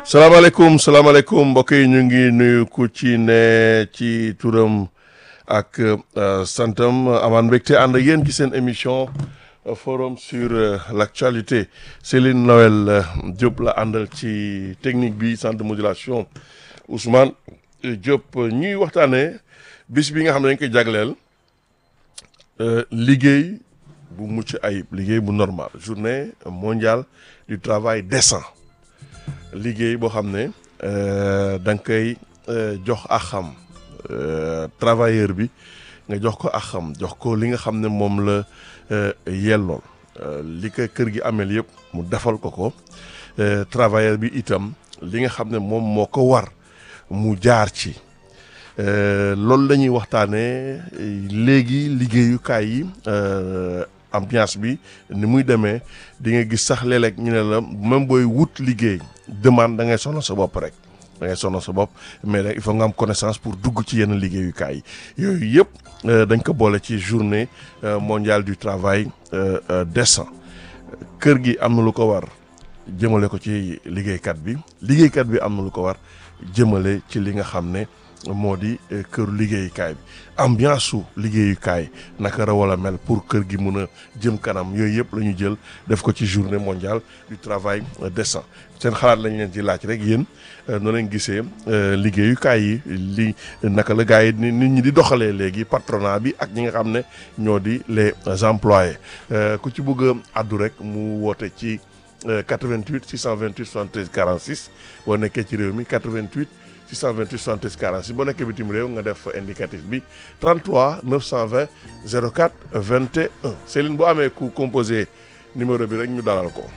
salaamaaleykum salaamaaleykum mbokk yi ñu ngi nuyu ku ci ne ci turam ak euh, santam amaan mbégte ànd ak yéen ci seen émission euh, forum sur euh, l'actualité Céline Noël euh, Diop la àndal ci technique bi centre de modulation Ousmane euh, Diop ñuy waxtaanee bis bi nga xam ne dañ koy jagleel euh, liggéey bu mucc ayib liggéey bu normal journée mondiale du travail décent liggéey boo xam ne da nga koy jox ak xam travailleur bi nga jox ko ak xam jox ko li nga xam ne moom la yellool li ko kër gi ameel yëpp mu defal ko ko travailleur bi itam li nga xam ne moom moo ko war mu jaar ci loolu la ñuy waxtaanee léegi liggéeyukaay yi ambiance bi ni muy demee di nga gis sax léeg-léeg ñu ne la même booy wut liggéey demande da ngay sonal sa bopp rek da ngay sonal sa bopp mais nag il faut nga am connaissance pour dugg ci yenn liggéeyukaay yi yooyu yëpp dañ ko boole ci journée mondiale du travail décent kër gi am na lu ko war jëmale ko ci liggéeykat bi liggéeykat bi am na lu ko war jëmale ci li nga xam ne moo di këru liggéeyukaay bi ambiance su liggéeyukaay naka la wala mel pour kër gi mun a jëm kanam yooyu yëpp la ñu jël def ko ci journée mondiale du travail décent seen xalaat lañ leen ci laaj rek yéen noo leen gisee liggéeyukaay yi li naka la gars yi nit ñi di doxalee léegi patronat bi ak ñi nga xam ne ñoo di les employés ku ci bëgg a addu rek mu woote ci 88 628 73 46 boo nekkee ci réew mi 88. 628 73 46 boo nekkee bitim réew nga def indicatif bi 33 920 04 21 Céline bu amee ku composé numéro bi rek ñu dalal ko.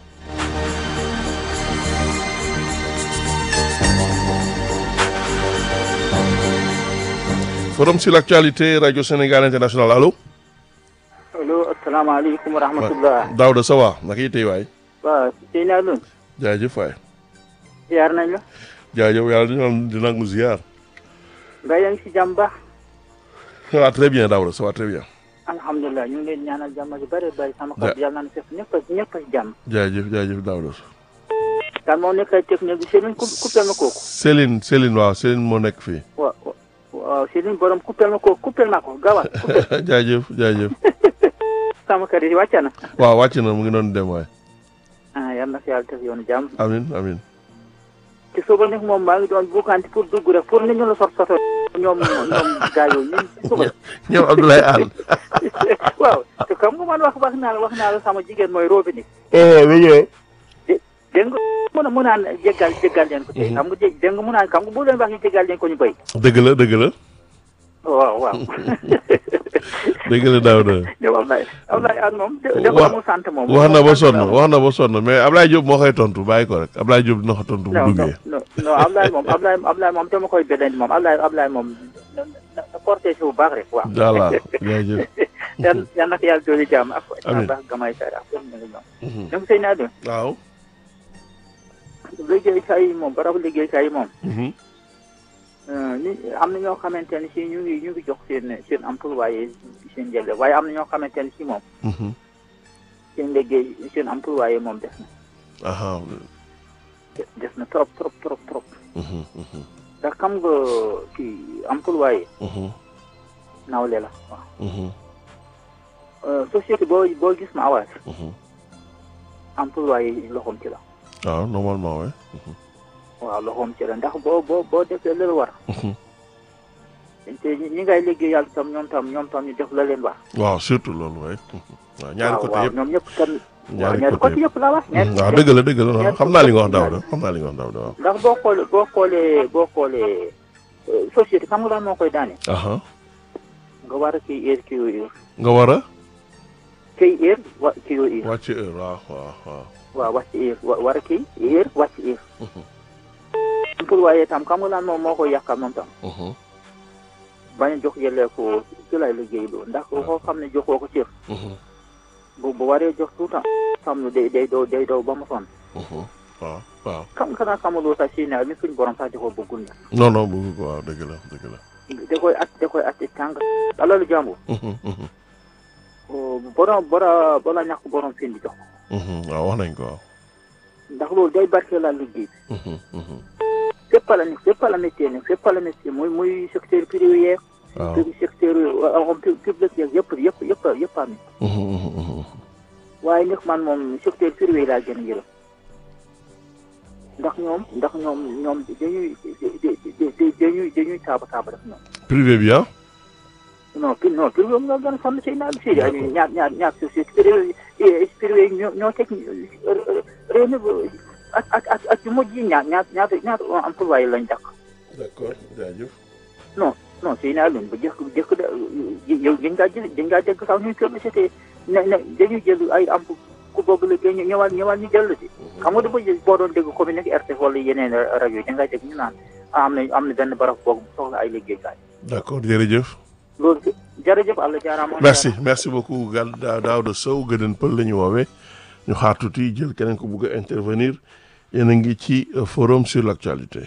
forum sur l'actualité radio Sénégal international allo. allo asalaamaaleykum wa rahmatullah. Daouda ça va naka yitey waay. waaw sëñ naa loon. jaajëf waay. ziar nañ la. jaajëf yàlla dina dina nangu ziar. nga yaa ngi si jàmm baax. ça va très bien Daouda ça va très bien. alhamdulilah ñu ngi leen ñaanal jàmm ju bëri bëri sama xol yàlla na fekk ñëpp a ñëpp a si jàmm. jaajëf jaajëf Daouda. kan moo nekk technique bi Céline coupé ma kooku. Céline Céline waaw Céline moo nekk fii. waaw waaw Céline borom coupé ma kooku coupé ma ko gaawal. jaajëf jaajëf. sama kër yi wàcc na. waaw wàcc na mu ngi doon dem waay. ah yal na fi yàlla def yoonu jàmm. amin amin te suba nag moom maa ngi doon bukkanti pour dugg rek pour ni ñu la sot soto ñoom ñoom gaa yooyu ñun suba. ñoom Abdoulaye Anne. waaw te xam nga man wax wax naa la wax naa la sama jigéen mooy robinet. eh bi ñëwee. dégg nga mun a mun naan jéggal jéggal leen ko tey xam nga jé dégg nga mun naan xam nga bu leen wax ñu jéggal leen ko ñu béy. dëgg la dëgg la. waaw waaw. dëgg la Daouda. yow Ablaye Ablaye Anne moom. dafa amul sant moom. wax na ba sonn wax na ba sonn mais Ablaye Diop moo koy tontu bàyyi ko rek Ablaye Diop dina ko tontu bu non duggee. non non Ablaye moom Ablaye Ablaye moom dama koy beneen moom Ablaye Ablaye moom na na na porté si bu baax rek waaw. voilà jaajëf. yan yan nag yàlla dooli jàmm ak. amiin baax gamay sare ak ñoom ñu ngi ñoom. donc sëy naa doon. waaw. liggéeykaay yi moom barabu liggéeykaay yi moom. Mhm. ni am na ñoo xamante ne si ñu ngi ñu ngi jox seen seen employé seen njëlle waaye am na ñoo xamante ne si moom Mhm. seen liggéey seen employé moom des na aha des na trop trop trop trop Mhm, mhm, ndax xam nga kii employé mhm, nawle la waaw mhm, société boo boo gis ma awaat mhm. employé loxoom ci la waaw normalement ouais. Mhm, waaw loxoom ci la ndax boo boo boo defee la war mhm. te ñi ngay liggéeyal tam ñoom tam ñoom tam ñu def la leen war waaw surtout loolu waay. Mhm. waaw ñaari waaw côté waaw yëpp ñoom ñëpp tam waaw ñaari ñaari côté côté yëpp. yëpp la wax Mhm, waaw dëgg la dëgg la non, xam naa li nga wax Daouda xam naa li nga wax Daouda waaw. ndax boo xoolee boo xoolee boo xoolee euh, société xam nga lan moo koy daane aha nga war a kii heure kii heure nga war a kii heure wa kii heure wàcc heure waaw waaw waaw. waaw wàcc heure wa war a kii heure wàcc heure Mhm, employé tam xam nga lan moom moo koy yàqal moom tam mhm, bañ a jox yellee ko ci lay liggéey loo ndax koo xam ne joxoo ko cër mhm, bu bu waree jox tuutam xam ne day day doo day doo ba mu sonn mhm. waaw waaw. xam xanaa xamuloo sax si ne mi suñ borom sax joxoo bëggul na non non bëgg ko waaw dëgg la dëgg la. da koy at da koy at tàng alalu jàmbur Mhm, mhm, borom bora bala ñàkk borom fi di jox ko mhm. waaw wax nañ ko waaw. ndax loolu day barkeelal liggéey bi Mhm, mhm. fépp la nekk fépp la métier nekk fépp la métier muy muy secteur privé yeeg waaw secteur homme public yeeg yëpp yëpp yëpp yëpp am Mhm, mhm, mhm. waaye nag man moom secteur privé laa gën a yërëm ndax ñoom ndax ñoom ñoom dañuy dañuy dañuy taaba taaba def ñoom privé bi ah non pri non privé moom nga gën a sonn si naa si ñaar ñaar ñaar société privé privé yi ñoo ñoo teg réew mi ak ak ak ak yu mujj yi ñaar ñaar ñaata ñaata employé lañ dàq d'accord jaajëf non non si naa leen ba jëkk jëkk da yow dañ ngaa jël dañ ngaa dégg sax ñuy publicité ne ne dañuy jël ay am ku boobu liggéey ñu ñëwaat ñëwaat ñu jël si xam nga dafa boo doon dégg commune ak RTS wala yeneen rajo yi da ngaa dégg ñu naan am na am na benn barab boobu soxla ay liggéeykaay d'accord jërëjëf loolu jërëjëf àlla jaaraama merci merci beaucoup Gal Da- Daouda Sow gëdën pël la ñu woowee ñu xaar tuuti jël keneen ko bugg a intervenir yéen a ngi ci euh, forum sur l'actualité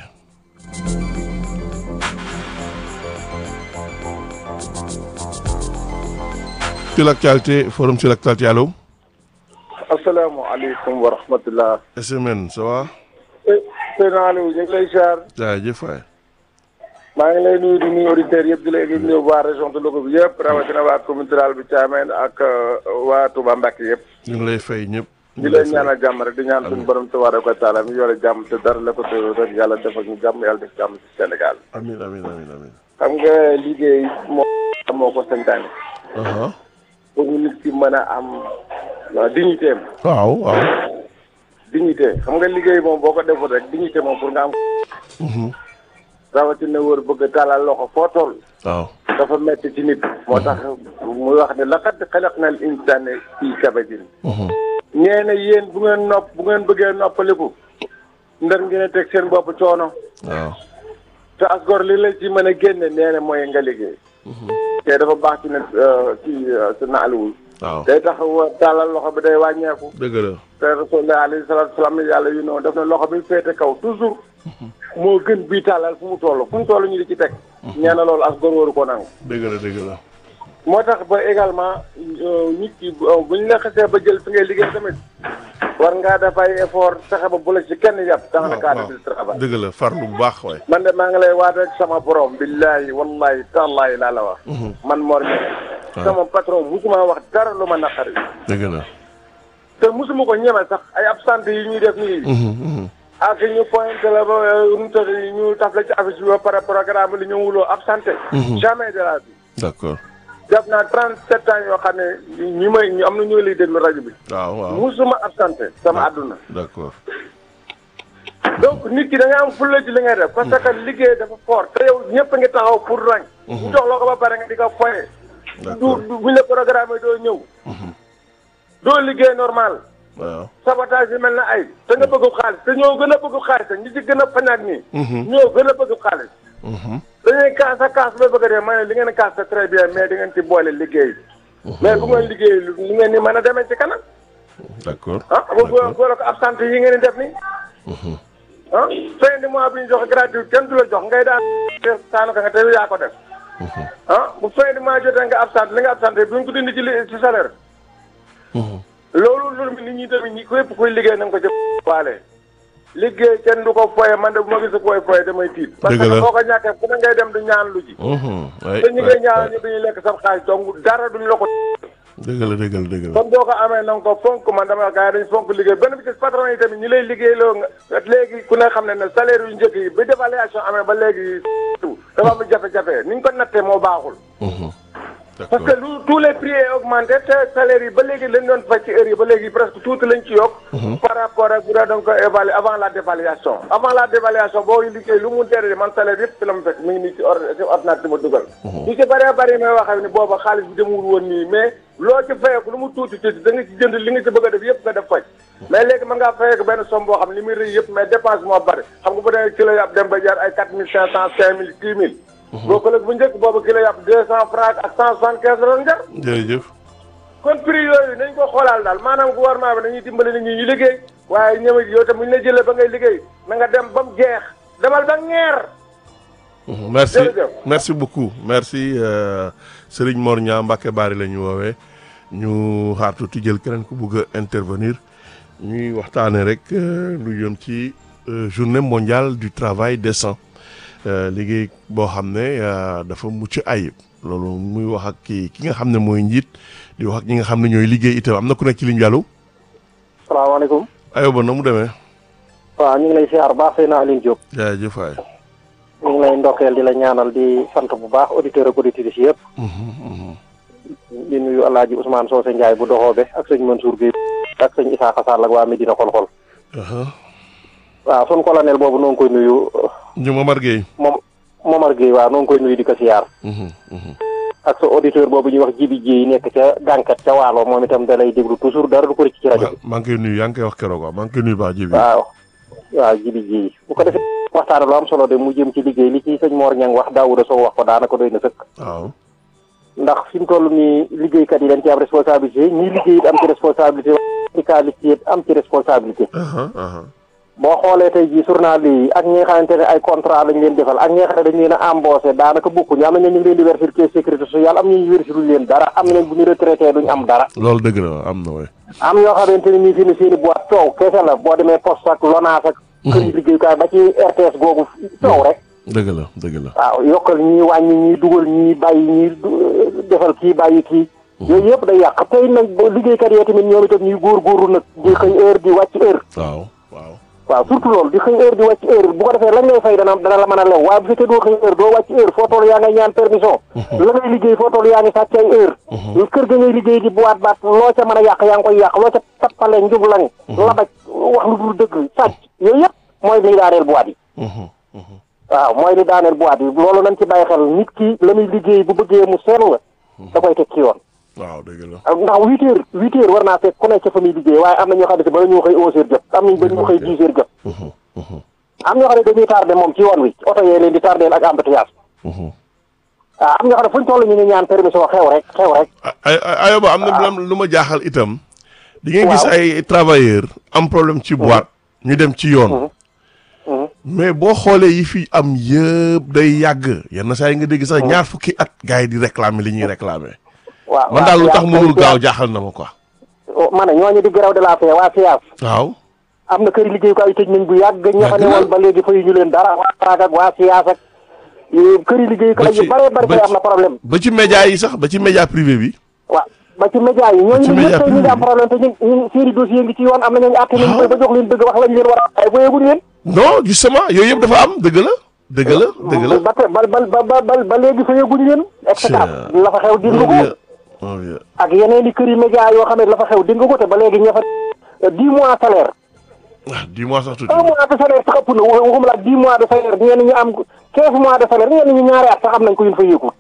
sur l'actualité forum sur l'actualité allo asalaamaaleykum wa rahmatullah SMN ça va sëñ Aliou ñu ngi lay ziar jaajëf waay maa ngi lay nuyu di nuyu auditeurs yëpp di lay di nuyu waa région de Louga bi yëpp rawatina waa commune rurale bi Thiamène ak waa Touba Mbacké yëpp ñu ngi lay fay ñëpp di leen ñaanal jàmm rek di ñaan suñu borom tabaaraka wa taala mi yore jàmm te dara la ko te rek yàlla defal ñu jàmm yàlla def jàmm ci Sénégal amin amin amin amin xam nga liggéey moo moo ko santaane aha pour ñu nit ki mën a am waaw dignité am waaw waaw dignité xam nga liggéey moom boo ko deful rek dignité moom pour nga am Mhm. rawatina wër bëgg a tàllal loxo foo toll waaw dafa metti ci nit moo tax muy wax ne laqad xalaqnal insaana fii kabadin Mhm. ñee ne yéen bu ngeen nopp bu ngeen bëggee noppaliku ndar ngeen a teg seen bopp coono waaw te asgor li la ci mën a génne nee na mooy nga liggéey te dafa baax ci ne ci sa naaliwul waaw day tax wa tàllal loxo bi day wàññeeku dëgg la te rasulullah alayhi salaatu salaam yàlla yu noonu def na loxo bi féete kaw toujours moo gën bii tàllal fu mu toll fu mu toll ñu di ci teg ñee na loolu asgor waru ko nangu dëgg la dëgg la moo tax ba également nit ki bu ñu la xasee ba jël fi ngay liggéey tamit war ngaa def ay effort fexe ba bu la ci kenn yàpp dans le cadre du travail dëgg la farlu bu baax waay man de maa ngi lay waat rek sama borom billahi wallahi tallahi laa la wax man Mor Niang sama patron musuma wax dara lu ma naqari dëgg la te musuma ko ñeme sax ay absente yi ñuy def nii Mhm, mhm. ak ñu pointé la ba nu tax ñu taf la ci affiche bi ba pare programme li ñëwuloo absenté jamais de la vie d'accord def naa trente sept ans yoo xam ne ñi may ñu am na ñoo lay déglu rajo bi waaw waaw musuma absenté sama àdduna d'accord donc nit ki da nga am fulla ci li ngay def parce que liggéey dafa fort te yow ñëpp a ngi taxaw pour rang ñu jox la ko ba pare nga di ko foye du d'accord du buñ la programme doo ñëw doo liggéey normal waaw sabotage yi mel na ay te nga bëgg xaalis te ñoo gën a bëgg xaalis te ñi ci gën a fañaak nii ñoo gën a bëgg xaalis Mhm. dañuy kaas a kaas ba bëgg a dee ma ne li ngeen kaas c'est très bien mais di ngeen ci boole liggéey mais bu ngeen liggéey li ngeen ni mën a demee ci kanam d'accord ah bu bu boole ko absente yi ngeen di def nii ah fin de mois bi ñu joxe gratuit kenn du la jox ngay daan saanu ka nga te yaa ko def ah bu fin de mois jotee nga absente li nga absente bu ñu ko dindi ci li ci salaire loolu loolu nit ñi tamit ñi képp kuy liggéey na nga ko jëf waale liggéey kenn du ko foye man de bu ma gis koy foye damay tiit parce Dëgg que la. boo ko ñàkkee fu ne ngay dem du ñaan lu ji Mhm. waay te ñi ngay waay, ñaan waay. ñu dañuy lekk sa xaalis donc dara duñ la ko dëgg la dëgg la dëgg la comme boo ko amee na nga ko fonk man dama gars yi dañ fonk liggéey benn bi ci patron yi tamit ñi lay liggéey loo nga léegi ku ne xam ne ne salaire yu njëkk yi ba dévaluation amee ba léegi dafa am jafe-jafe ni ñu ko nattee moo baaxul Mhm. parce d'accord que lu tous les prix est augmenté te salaire yi ba léegi lañ doon fay ci heure yi ba léegi presque tuuti lañ ci yokk par rapport ak bu dee da nga ko évaluer avant la dévaluation avant la dévaluation boo liggéey lu mu tere man salaire yëpp ci la mu fekk mi ngi nii ci or ci ordinateur ma dugal ñu ci bëree bëri may waxee ni booba xaalis bi demul woon nii mais loo ci fayeeku lu mu tuuti tuuti da nga ci jënd li nga ci bëgg a def yëpp nga def faj mais léegi mën ngaa fayeeku benn somme boo xam ne li muy rëy yëpp mais dépense moo bëri xam nga bu dee kilo yàpp dem ba jaar ay quatre mille cinq cent cinq mille six mille boo ko bu njëkk boobu kilo yàpp deux cent francs ak cent soixante quinze la doon jar jërëjëf kon prix yooyu nañ ko xoolaal daal maanaam gouvernement bi dañuy dimbali nit ñi ñu liggéey waaye ñëw yow tam bu ñu la jëlee ba ngay liggéey na nga dem ba mu jeex demal ba ngeer Mhm. merci Jërëjëf. merci beaucoup merci euh, Serigne Mor Niang Mbacke Bari la ñu woowee ñu xaar tuuti jël keneen ku bugg a intervenir ñuy waxtaanee rek lu jëm ci journée mondiale du travail décent liggéey boo xam ne dafa mucc ayib loolu muy wax ak ki ki nga xam ne mooy njiit di wax ak ñi nga xam ne ñooy liggéey itam am na ku nekk ci ligne bi allo. salaamaaleykum. ayoba na mu demee. waaw ñu ngi lay siyaar baax Seydina Aline Diop. jaajëf waay. ñu ngi lay ndokkeel di la ñaanal di sant bu baax auditeur ak auditrices yëpp. di nuyu El Hadj Ousmane Socé Ndiaye bu doxoobe ak sëñ Mansour Guèye ak sëñ Issa Sall ak waa Medina xol-xol. waaw sun colonel boobu noo ngi koy nuyu. ñu Momar Gueye. moom Momar Gueye waaw noo ngi koy nuyu di ko siyaar. ak sa auditeur boobu ñuy wax Jibi Dieye nekk ca gànkat ca Waalo moom itam da lay déglu toujours dara du ko rëcc ci rajo bi. maa ngi koy nuyu yaa ngi koy wax keroog waaw maa ngi koy nuyu baax Jibi. waaw waaw Jibi Dieye bu ko defee waxtaan lu am solo de mu jëm ci liggéey li ci sëñ Mor Niang wax Daouda Sow wax ko daanaka doy na sëkk. waaw. ndax fi mu toll nii liggéeykat yi dañ ci am responsabilité ñii liggéey it am ci responsabilité syndicaliste yi am ci responsabilité. boo xoolee tey jii journal yi ak ñi nga xamante ne ay contrat lañ leen defal ak ñi nga xam ne dañ leen a embauché daanaka bokkuñu am na ñu ngi leen di verser caisse sécurité sociale am ñu verser luñ leen dara am na bu ñu retraité duñ am dara. loolu dëgg la am na way am yoo xamante ne nii fi ne seen i boîte coow kese la boo demee poste ak LONASE ak. kër yi liggéeyukaay ba ci RTS googu coow rek. dëgg la dëgg la. waaw yokkal ñii wàññi ñii dugal ñii bàyyi ñii defal kii bàyyi kii. yooyu yëpp day yàq tey nag liggéeykat yi tamit ñoom itam ñuy góorgóorlu nag di xëy heure di wàcc heure. waaw waaw. waaw surtout loolu di xëy heure di wàcc heure bu ko defee lañ lay fay dana dana la mën a lew waaye bu fekkee doo xëy heure doo wàcc heure foo toll yaa ngay ñaan permission. la ngay liggéey foo toll yaa ngi sàcc ay heure. kër ga ngay liggéey di buwaat baat loo ca mën a yàq yaa ngi koy yàq loo ca tappale njublaŋ. labaj wax lu dul dëgg sàcc yooyu yëpp mooy liy daaneel buwaat yi. waaw mooy li daaneel boîte yi loolu nañ ci bàyyi xel nit ki la muy liggéey bu bëggee mu sell da koy teg ci yoon waaw dëgg la. ndax huit heures huit heures war naa fekk ku nekk ca fa muy liggéey waaye am na ñoo xam ne si bala ñoo xëy onze heures jot am nañ ba ñu xëy dix heures jot am ñoo xam ne dañuy tardé moom ci yoon wi oto yee leen di tardeel ak embouteillage waaw am ñoo xam ne fu ñu toll ñu ngi ñaan permission xew rek xew rek ay ayoba am na lu ma jaaxal itam di ngeen gis ay travailleurs am problème ci boîte ñu dem ci yoon mais boo xoolee yi fi am yëpp day yàgg yenn saa yi nga dégg sax ñaar fukki at gars yi di réclamer li ñuy réclamer. waaw man daal lu tax mënul gaaw jaaxal na ma quoi. ma ne ñooñu di grève de la faim waa FIAS. waaw. am na kër liggéeyukaay yu tëj nañ bu yàgg. ña fa ne woon ba léegi fayu ñu leen dara waa Prague ak waa FIAS ak. kër yi liggéeyukaay yu bare bare am na problème. ba ci média yi sax ba ci média privé bi. waaw ba ci média yi ñooñu ñëpp tey ñu ngi am problème te ñu ñu seen i dossier ngi ci yoon am na ñooñu àtte nañu koy ba jox leen dëgg wax lañ leen war a ay boyeeguñ leen non justement yooyu yëpp dafa am dëgg la dëgg la dëgg la ba ba ba ba ba léegi fayeeguñ leen et cetera la fa xew dégg ko ak yeneen i kër yi média yoo xam ne la fa xew dégg ko te ba léegi ña fa dix mois salaire ah dix mois sax tuuti un mois de salaire sax ëpp na waxuma la dix mois de salaire ñenn ñu am quinze mois de salaire ñenn ñu ñaari at sax am nañ ko yun fa yéegul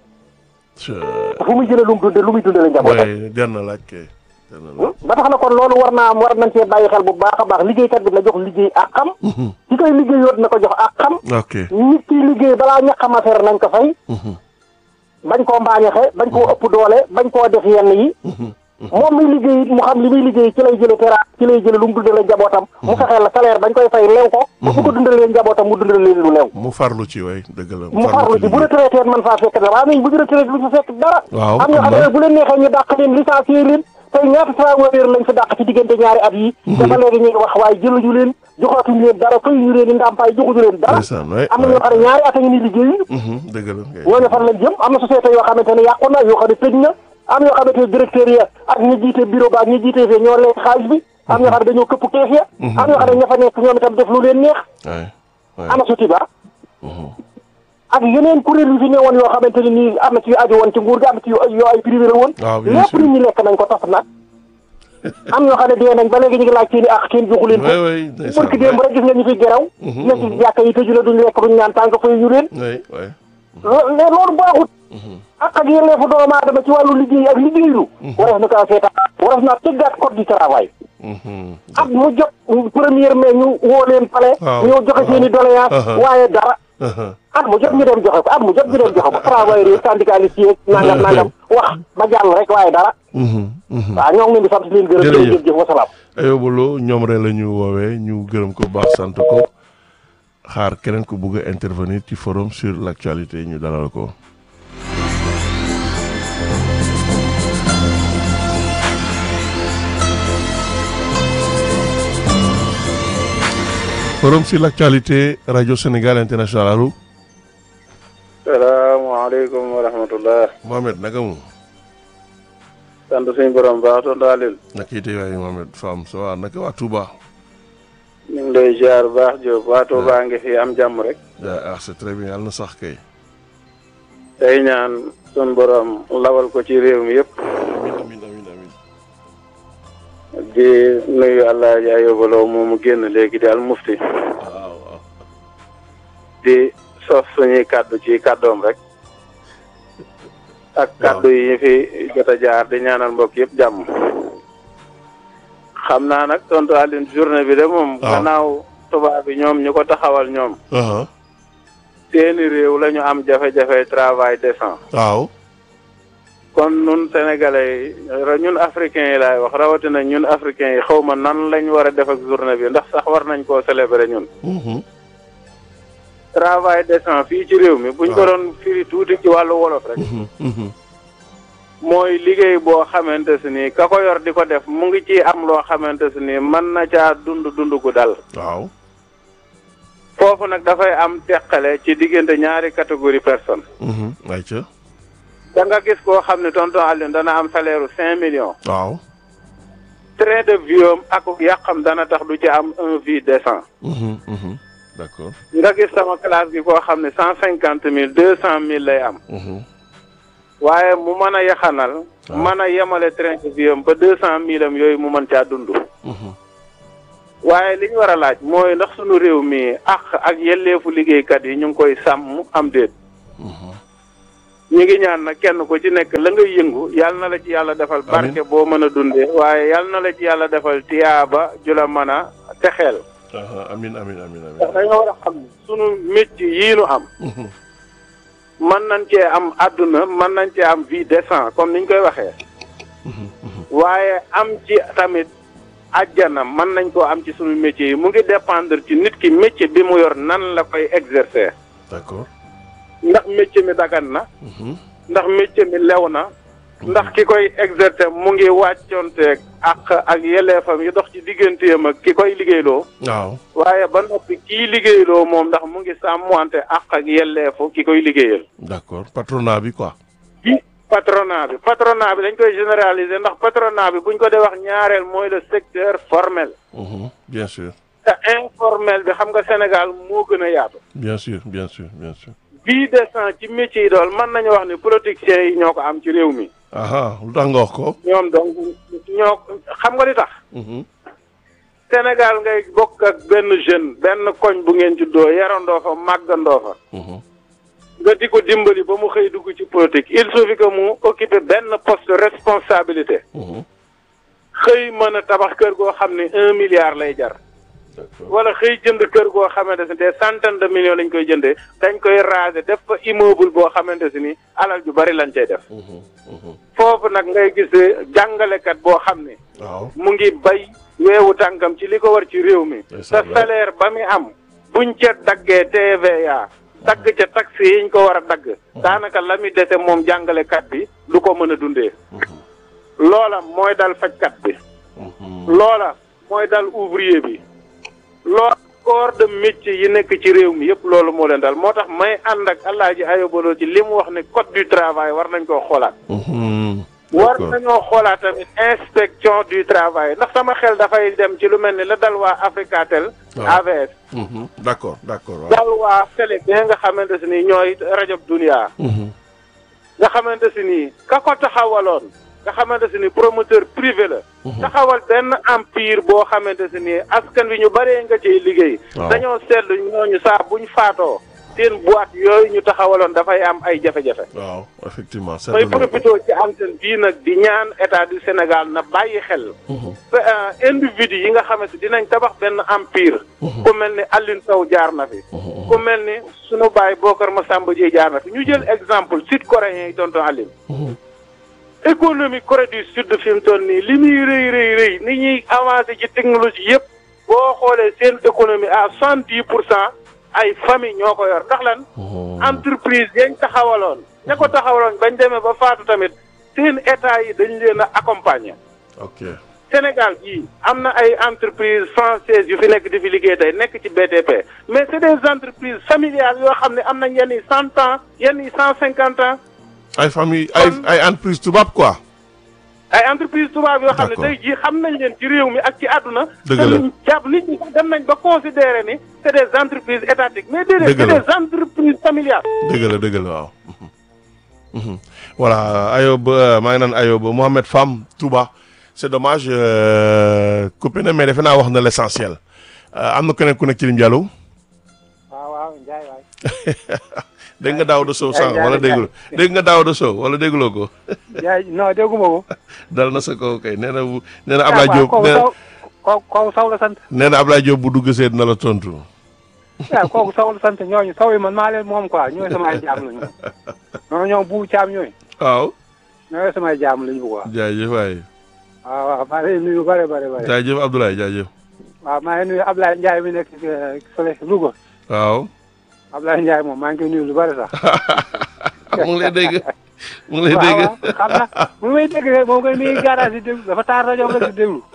fu muy jëlee lu mu dunde lu muy dunde la njabootam jar na laaj kay ba tax na kon loolu war naa am war nañ cee bàyyi xel bu baax a baax liggéeykat bi na jox liggéey ak xam ci koy liggéey yoot na ko jox ak xam ok nit ki liggéey balaa ñaqam affaire nañ ko fay bañ koo mbaañaxe bañ koo ëpp doole bañ koo def yenn yi moom muy liggéey mu xam li muy liggéey ci lay jële tera ci lay jële lu mu dundale njabootam mu fexeel la salaire bañ koy fay lew ko ba bu ko dundalee njabootam mu dundale leen lu lew mu farlu ci way dëgg la mu farlu ci bu retraité man faa fekk dara waaye nañ bu ñu retraité lu fa fekk dara waaw am ñoo xam ne bu leen neexee ñu dàq leen licencié leen tey ñaata travailleur lañ fi dàq ci diggante ñaari at yi dafa léegi ñu ngi wax waaye jëluñu leen joxaatuñu leen dara fayuñu leen i ndàmpaay joxuñu leen dara am na ñoo xam ne ñaari at a ngi ni liggéeyu dëgg la ñooñu fan lañ jëm am na société yoo xamante ne yàqu na yoo xam ne tëj na am yoo xamante ne directeur ya ak ñi jiite bureau ba ak ñi jiite fee ñoo lekk xaalis bi am ñoo xam ne dañoo këpp kees ya am ñoo xam ne ña fa nekk ñoom itam def lu leen neex ana suti ba ak yeneen kuréel yu fi ne woon yoo xamante ne nii am na ci yu aju woon ci nguur gi am na ci yu yoo ay privé la woon lépp nit ñi lekk nañ ko tas nag am ñoo xam ne dee nañ ba léegi ñu ngi laaj seen i ak kenn joxu leen ko barki démb rek gis nga ñu fi geraw ne ci jàkka yi tëju la duñ lekk duñ naan tànk fay ñu leen mais loolu baaxut ak ak yelleefu doomu aadama ci wàllu liggéey ak liggéeylu wareef na kaa seetaan wareef naa tëggaat code du travail ak mu jot première mai ñu woo leen pale ñoo joxe seen i doléance waaye dara at mu jot ñu dem joxe ko at mu jot ñu dem joxe ko travailleurs yi syndicalistes yi nangam nangam wax ba jàll rek waaye dara waaw ñoo ngi leen di sant leen gërëm jërëjëf jëf wasalaam Ayoba Lo ñoom rek la ñu woowee ñu gërëm ko baax sant ko xaar keneen ku bugg a intervenir ci forum sur l' actualité ñu dalal ko forum sur l'actualité radio Sénégal international allo salaamaaleykum wa rahmatullah Mohamed naka mu sant suñu borom baax tonton Alioune naka yite waay Mohamed Fam ça va naka waa Touba ñu ngi lay ziar baax Diop waa Touba ngi fi am jàmm rek ah c'est très bien yàlla na sax kay tey ñaan suñu borom lawal ko ci réew mi yëpp amin amin amin amin di nuyu allah ja yóbbaloo moomu génn léegi di al mufti waaw waaw di sos suñuy kàddu ci kàddoom rek ak kàddu yi ñu fi jot a jaar di ñaanal mbokk yëpp jàmm xam naa nag tonton Alioune journée bi de moom waaw. gannaaw tubaab bi ñoom ñu ko taxawal ñoom aha seeni réew la ñu am jafe-jafe travail décent waaw kon ñun sénégalais yi ñun africains yi laay wax rawatina ñun africains yi xaw ma nan lañ war a def ak journée bi ndax sax war nañ koo célébrer ñun. mhm travail décent fii ci réew mi. buñ ko waaw. doon firi tuuti ci wàllu wolof rek. mhm mhm mooy liggéey boo xamante si ni ka ko yor di ko def mu ngi ci am loo xamante si ni mën na caa dund dund gu dal. waaw foofu nag dafay am teqale ci diggante ñaari catégorie personne mhm ayca da nga gis koo xam ne tonton Alioune dana am salaire cinq millions. waaw train de vie am ak yàqam dana tax du ci am un vie décent mhm mhm d'accord nga gis sama classe gi koo xam ne cent cinquante mille deux cent mille lay am mhm waaye mu mën a yaxanal waaw. mën a yemale train de vie am ba deux cent mille am yooyu mu mën caa dund mhm waaye li ñu war a laaj mooy ndax sunu réew mi ak ak yelleefu liggéeykat yi ñu ngi koy sàmm am déet mhm ñu ngi ñaan nag kenn ku ci nekk la ngay yëngu yàlla na la ci yàlla defal barke boo mën a dundee waaye yàlla na la ci yàlla defal tiyaaba ju la mën a texeel aha amin amin amin ndax amin dañoo war a xam ne sunu métier yii nu am mhm mën nañ cee am àdduna mën nañ cee am vie décent comme niñ koy waxee mhm mhm waaye am ci tamit àjjana mën nañ koo am ci sunu métier yi mu ngi dépendre ci nit ki métier bi mu yor nan la koy exercer d'accord ndax métier mi dagan na mhm ndax métier mi lew na ndax ki koy exercer mu ngi wàccoonteeg ak ak yelleefam yi dox ci digganteem ak ki koy liggéeyloo waaw waaye ba noppi kii liggéeyloo moom ndax mu ngi sàmmante ak ak yelleefu ki koy liggéeyal d'accord patronat bi quoi bi patronat bi patronat bi dañ koy généraliser ndax patronat bi buñ ko dee wax ñaareel mooy le secteur formel mhm bien sûr te informel bi xam nga Sénégal moo gën a yaatu bien sûr bien sûr bien sûr vie décent ci métier yi dool mën nañu wax ni politiciens yi ñoo ko am ci réew mi aha lu tax nga wax ko ñoom donc ñoo xam nga li tax mhm Sénégal ngay bokk ak benn jeune benn koñ bu ngeen juddoo yarandoo fa màggandoo fa mhm nga di ko dimbali ba mu xëy dugg ci politique il suffit que mu occuper benn poste de responsabilité mhm xëy mën a tabax kër goo xam ne un milliard lay jar d'accord wala xëy jënd kër goo xamante ne des centaines de millions lañ koy jëndee dañ koy raser def fa immeuble boo xamante si ni alal ju bari lañ cay def mhm mhm foofu nag ngay gis jàngalekat boo xam ne waaw mu ngi bay weewu tànkam ci li ko war ci réew mi te Ndeysaan la. salaire ba mi am buñ ca daggee TVA dagg ca taxe yiñ ko war a dagg daanaka la mi dese moom jàngalekat bi du ko mën a dundee loola mooy dal fajkat bi mhm loola mooy dal ouvrier bi loola corps de métier yi nekk ci réew mi yëpp loolu moo leen dal moo tax may ànd ak Alaaji Ayobaloo ci li mu wax ne code du travail war nañ koo xoolaat mhm war d'accord nañoo xoolaat tamit inspection du travail ndax sama xel dafay dem ci lu mel ni la dal waa Africatel waaw. AVS mhm d'accord d'accord waaw dal waa télé bi nga xamante si ni ñooy rajo Dunia mhm nga xamante si ni ka ko taxawaloon nga xamante si ni promoteur privé la taxawal benn empire boo xamante si ni askan wi ñu bëree nga ciy liggéey Waaw. dañoo seetlu ñooñu saa buñ faatoo seen boîte yooyu ñu taxawaloon dafay am ay jafe-jafe waaw effectivement may seetlu nañ ko. profité ci antenne bii nag di ñaan état du Sénégal na bàyyi xel Mhm. te, euh, individu yi nga xamante dinañ tabax benn empire ku mel ni Alioune Sow jaar na fi ku mel ni sunu baay Bokar Massamba Dieye jaar na fi ñu jël exemple sud coréen yi tonton Alioune Mhm. économie Corée du Sud fi mu toll nii li muy rëy rëy rëy ni ñuy avancé ci technologie yëpp boo xoolee seen économie à soixante dix pour cent ay famille ñoo ko yor ndax lan Mhm. entreprise yañ taxawaloon ña ko taxawaloon bañ demee ba faatu tamit seen état yi dañ leen a accompagner ok Sénégal gii am na ay entreprises françaises yu fi nekk di fi liggéey tey nekk ci BTP mais c'est des entreprises familiales yoo xam ne am nañ yenn yi cent ans yenn yi cent cinquante ans ay famille ay Kon- ay entreprise tubaab quoi. ay entreprises tubaab yoo xam ne D'accord. tey jii xam nañ leen ci réew mi ak ci àdduna Dëgg te la. luñ jàpp nit ñi sax dem nañ ba considérer ni c'est des entreprises étatiques mais déedéet Dëgg c'est la. des entreprises familiales dëgg la dëgg la waaw. Mhm. voilà Ayob euh, maa ngi naan Ayob Mohamed Fam Touba c'est dommage euh, coupé na mais defe naa wax na l'essentiel Euh, am na keneen ku nekk ci lim Diallo waaw waaw Ndiaye waay. dégg nga Daouda Sow sànq Ndiaye, wala Ndiaye. déggul dégg nga Daouda Sow wala dégguloo ko Ndiaye non dégguma ko. dal na sa kaw kay nee na bu nee na Ablaye Diop kooku nee na saw kooku kooku saw la sant. nee na Ablaye Diop bu dugg seet na la tontu. waaw kooku saw la sant ñooñu saw yi man maa leen moom quoi ñooy samay jaam lañu. non ñoom bu caam ñooy. waaw ñooy samay jaam lañu quoi. jaajëf waay waaw waaw maa ngi lay nuyu bare bare bare. jaajëf Abdoulaye jaajëf waaw maa ngi nuyu Ablaye Ndiaye mi nekk euh, fële Louga. waaw Ablaye Ndiaye moom maa ngi koy nuyu lu bare sax. mu ngi lay dégg mu ngi lay waaw dégg waaw xam na mu ngi may dégg rek moom koy mi ngi garage di déglu dafa taar rajo nga di déglu.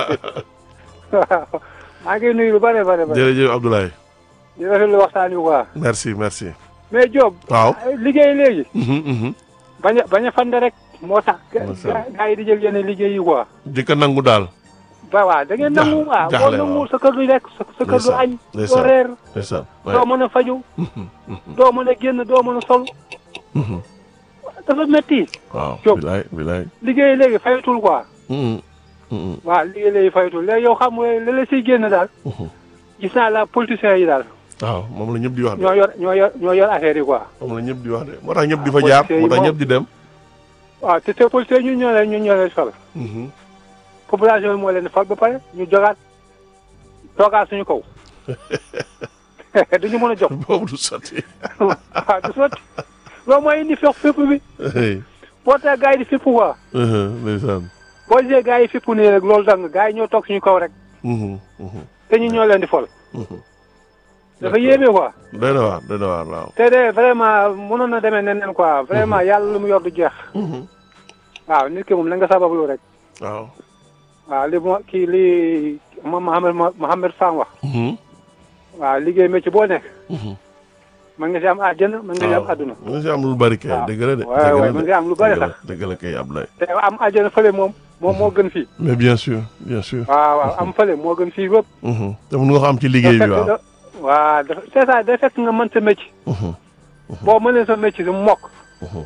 waaw maa ngi koy nuyu lu bare bare bare. jërëjëf Abdoulaye di rafetlu waxtaan wi quoi. merci merci mais Diop. waaw liggéey léegi. mhm, mhm. bañ a bañ a fande rek moo tax. Macha Allah. gaa yi di jël yenn liggéey yi quoi. di ko nangu daal ba waaw da ngeen nangu waaw boo jaaxle nangu waaw. sa kër du lekk sa sa kër du Ndeysaan, añ. doo ndeysaan. reer ndeysaan doo mën a faju doo mën a génn doo mën a sol. Mhm. dafa métti. waaw Diop. bilaay bilaay liggéey léegi fayatul quoi. Mhm, mhm, waaw liggéey léegi fayatul léegi yow xam nga li la siy génn daal. mhm. gis naa la politiciens yi daal. waaw moom la ñëpp di wax de ñoo yor ñoo yor ñoo yor affaire yi quoi. moom la ñëpp di wax de moo tax ñëpp di fa Ah, jaar policiers yi moo tax moom. ñëpp di dem waaw te te politiciens ñun ñoo leen ñun ñoo leen sol. Mhm. population bi moo leen di fal ba pare ñu jogaat toogaat suñu kaw. duñu mën a jóg. boobu du sotti waaw du sotti loolu mooy indi fex fépp bi Hey. boo tax gars yi di fépp quoi Mhm, ndeysaan boo gisee gars yi fépp nii rek loolu dang gars yi ñoo toog suñu kaw rek Mhm, mhm, te ñu ñoo leen di fol mhm. dafa yéeme quoi doy na waar doy na waar waaw te de vraiment mënoon na demee neneen quoi vraiment yàlla lu mu yor du jeex Mhm. waaw nit ki moom na nga sabablu rek waaw waaw li mo kii li moom Mohamed Mohamed Fam wax Mhm, waaw liggéey métier boo nekk mhm. mën nga si am àjjana mën nga si am waaw àdduna mën nga si am lu bari kay waaw. dëgg la de waaw, dëgg la waaw, de. mën nga am lu bari Dëgg la, sax. dëgg la kay Abdoulaye te am àjjana fële moom moom moo gën fii mais bien sûr bien sûr waaw waaw am fële moo gën fii yëpp Mhm. te mun nga ko am ci liggéey bi waaw waaw dafa c'est ça day fekk nga mën sa métier Mhm, boo mënee sa métier su mokk mhm.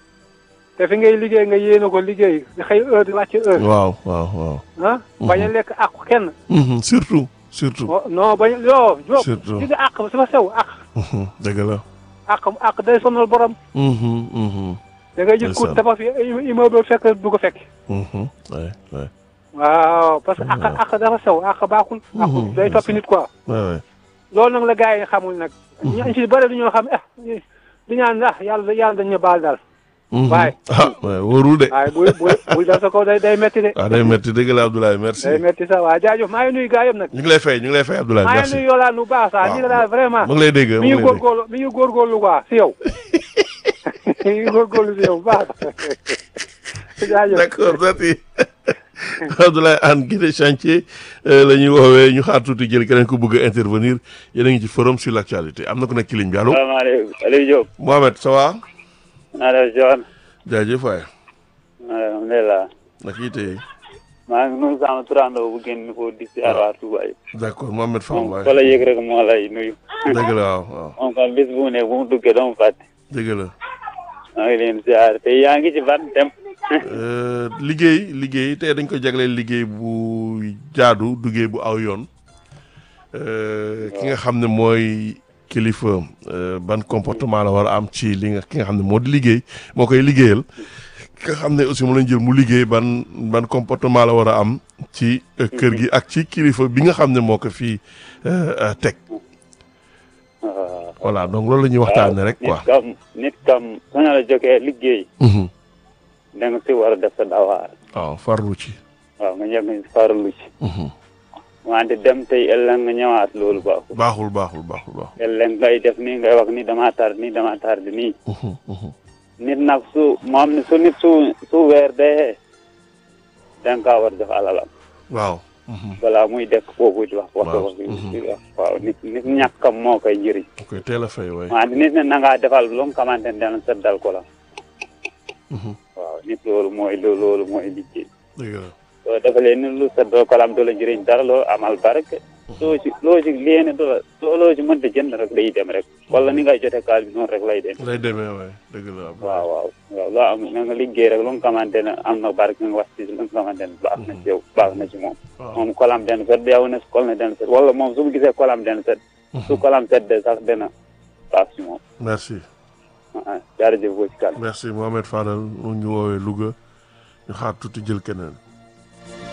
te fi ngay liggéey nga yéene ko liggéey di xëy heure di wàcc heure waaw waaw waaw ah bañ a lekk àq kenn Mhm, surtout surtout Oh, non bañ yoo Diop Surtout. li nga àq ba dafa sew àq Mhm, dëgg la àq àq day sonal borom Mhm, mhm, da ngay gis ku Ndeysaan. dafa fi immeuble fekk du ko fekk mhm. Ouais, ouais. waaw parce que àq àq dafa sew àq baaxul àq day toppi nit quoi Ouais, ouais. loolu nag la gars yi xamul nag ñu ci bëri du ñoo xam eh di ñaan ah yàlla yàlla dañ ñu baal daal Mhm. Waaye. ah ouais, wóorul de waaye bu bu bul dal sa kaw day day metti de waaw day métti dëgg la Abdoulaye merci day metti sax waaw jaajëf maa ngi nuyu gars yëpp nag ñu ngi lay fay ñu ngi lay fay Abdoulaye maa ngi merci nuyu Yolande bu baax sax Waaw. lii daal vraiment mu ngi lay dégg mu mi ngi ngi lay dégg góorgóorlu mi ngi góorgóorlu quoi si yow mi ngi góorgóorlu si yow bu baax jaajëf d'accord merci Abdoulaye Anne Guédé chantier euh, la ñuy woowee ñu xaar tuuti jël keneen ku bëgg a intervenir yéen a ngi ci forum sur l'actualité am na ku nekk ci ligne bi allo salaamaaleykum Aliou Diop. Mohamed ça va naa def John. jaajëf waay alhamdulilah. naka yi tey maa ngi nuyu sama turandoo bu génn ko di si waa Touba yi. d'accord Mohamed Fam moom waay fa la yëg rek moo lay nuyu. dëgg la waaw waaw moom kon bis bu mu ne bu mu duggee doo mu fàtte. dëgg la maa ngi leen ziar te yaa ngi ci ban dem. Euh, liggéey liggéey tey dañ ko jagleel liggéey bu jaadu liggéey bu aw yoon Euh, ki nga xam ne mooy kilifa euh, ban comportement la war a am ci li nga ki nga xam ne moo di liggéey moo koy liggéeyal ki nga xam ne aussi mu lañ jël mu liggéey ban ban comportement la war a am ci euh, kër gi ak ci kilifa bi nga xam ne moo ko fii euh, euh, teg waaw. voilà donc loolu la ñuy waxtaanee rek quoi. nit kam nit kam su ñu la jógee liggéey. Mhm. da nga si war a def sa dawaar. waaw farlu ci. waaw nga njëkk farlu ci. Mhm. wante dem tey ëllëg nga ñëwaat loolu baaxul. baaxul baaxul baaxul baaxul. ëllëg ngay def nii ngay wax ni damaa tar nii damaa tar di nii. Mhm, mhm. nit nag su moom su nit su su weer dee da nga kaa war def alalam waaw. balaa muy dekk foofu di wax wax Waaw. wax di wax waaw nit nit ñàkkam moo koy njëriñ da koy teel a fay waay. maa nit ne na ngaa defal lu nga xamante ne dana seddal ko la waaw nit loolu mooy loolu loolu mooy liggéey dëgg la. soo defalee ni lu seddal ko la am du la njëriñ dara loo amal barke soo ci loo ci léene du la soo loo ci mënta jënd rek day dem rek wala ni ngay jote kaal bi noonu rek lay dem lay demee waay dëgg la. waaw waaw waaw loo am na nga liggéey rek lu nga xamante ne am na barke nga wax ci lu nga xamante ne baax na ci yow baax na ci moom waaw moom kolam den set yow ne kol na den set wala moom su mu gisee kolam den set su kolam set de sax dana baax ci moom merci. ah jaarëjëf boo ci kan merci Mohamed Fadal mu ngi woowee Louga ñu xaar tuuti jël keneen.